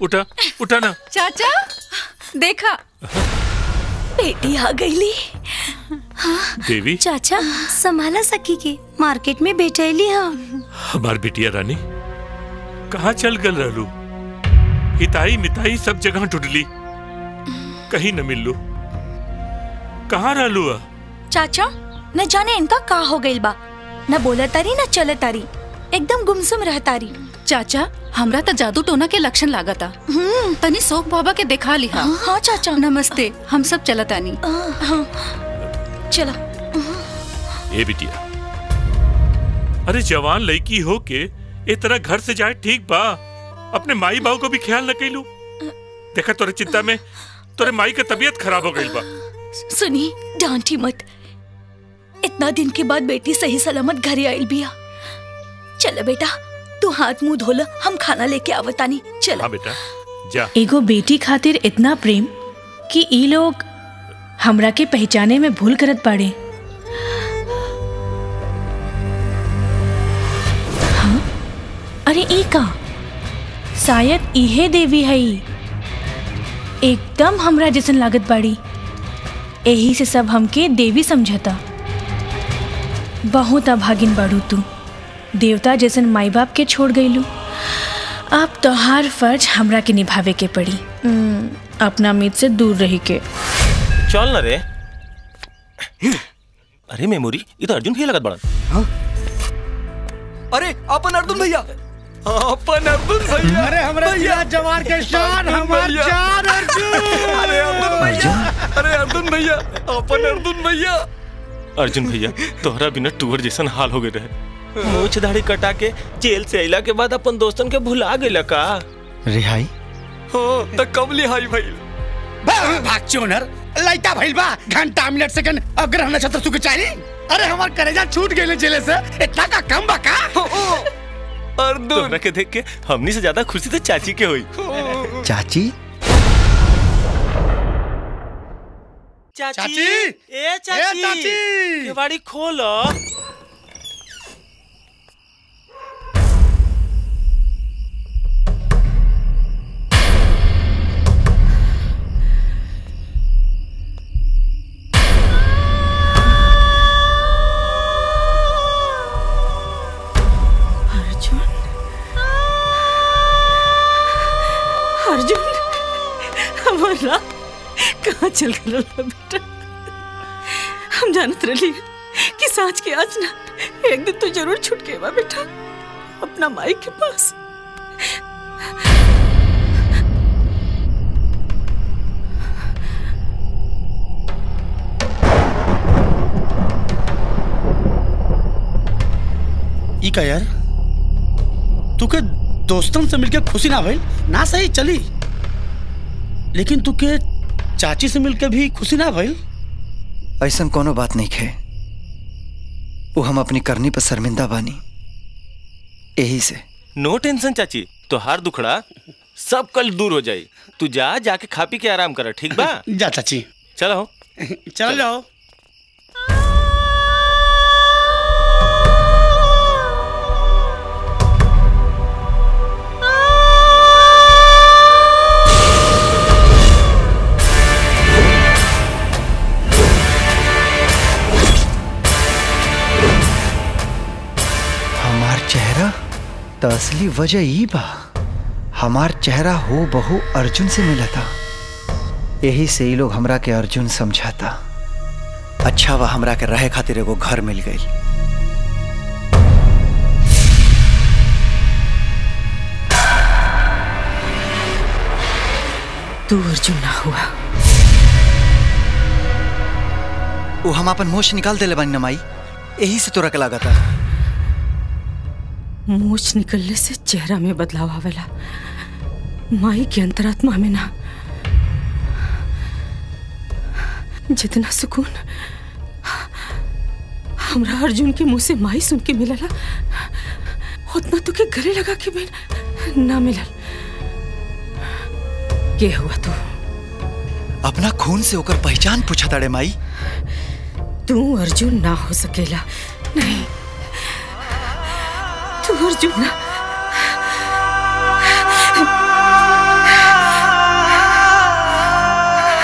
उठा उठा ना चाचा देखा बेटी आ गईली देवी चाचा संभाला सकी के मार्केट में बेचैली हाँ हमार बिटिया रानी कहाँ चल गल रहलू हिताई मिताई सब जगह ढूंढली कहीं न मिललू कहाँ रहलू आ चाचा न जाने इनका का हो गइल बा न बोला तारी न चले तारी एकदम गुमसुम रह तारी चाचा हमरा त जादू टोना के लक्षण लागता तनी शोक बाबा के देखा लिहा हाँ चाचा नमस्ते हम सब चलतानी हाँ चलो ए बिटिया अरे जवान लड़की हो के ए तरह घर से जाए ठीक बा अपने माई बाबू को भी ख्याल न कैलू देखा तोरे चिंता में तोरे माई का तबीयत खराब हो गई बा सुनी डांटी मत इतना दिन के बाद बेटी सही सलामत घरे आइल बिया चलो बेटा तू हाथ मुंह धोला हम खाना लेके आवतानी चलो हाँ बेटा जा एगो बेटी खातिर इतना प्रेम कि ई लोग हमरा के पहचाने में भूल करत बाड़े हाँ? अरे ई का शायद इहे देवी है ई। एकदम हमरा जैसन लागत बाड़ी यही से सब हमके देवी समझता बहुत अभागिन बाड़ू तू देवता जैसन माई बाप के छोड़ गईलू अब तोहार फर्ज हमरा के निभावे के पड़ी हम्म, अपना मीत से दूर रही के चल ना रे अरे मेमोरी ये तो अर्जुन के लगत बड़ा अरे अपन अर्जुन भैया अपन अर्जुन भैया अरे हमारे जिला जवान के शान हमार भैया। जान अर्जुन अरे अर्जुन भैया अरे अर्जुन भैया अपन अर्जुन भैया अर्जुन भैया तोहरा बिना टूअर जैसन हाल हो गए रहे मूछ दाढ़ी कटा के जेल से अइला के बाद अपन दोस्तन के भुला गइला का रिहाई हो त कब लिहाई भाई भाग चोनर लाइटा भइल बा घंटा मिनट सेकंड अग्रह नक्षत्र सुख चाही अरे हमार करेजा छूट गइले जेले से इतना का कम बा का अर्जुन तोहरा के देख के हमनी से ज्यादा खुशी तो चाची के हुई चाची चाची चाची! ए चाची ए, चाची! केवाड़ी खोलो अर्जुन अर्जुन हमारा कहाँ चल गया बेटा हम जानत रही कि सांच के आज ना एक दिन तो जरूर छूट के बा बेटा अपना माई के पास ई का यार तू के दोस्तन से मिलके खुशी ना भइल ना सही चली लेकिन तू के चाची से मिलके भी खुशी ना भइल ऐसा कोनो बात नहीं है वो हम अपनी करनी पर शर्मिंदा बानी यही से नो टेंशन चाची तोहार दुखड़ा सब कल दूर हो जाई तू जा जाके खा पी के आराम कर ठीक बा जा चाची चलो चल जाओ हमार चेहरा तो असली वजह ही बा हमार चेहरा हो बहु अर्जुन से मिला था यही से ही लोग हमरा के अर्जुन समझाता अच्छा बा हमरा के रहे खातिर एगो घर मिल गई तू अर्जुन ना हुआ वो हम अपन मोश निकाल देले बानी नमाई यही से तोरा के लागता मूछ निकलने से चेहरा में बदलाव आवेला माई की अंतरात्मा में ना जितना सुकून हमरा अर्जुन के मुंह से माई सुन के मिलला उतना तो के गले लगा के भी ना मिलल के हुआ तू अपना खून से होकर पहचान पूछा ताड़े माई तू अर्जुन ना हो सकेला नहीं तू अर्जुन ना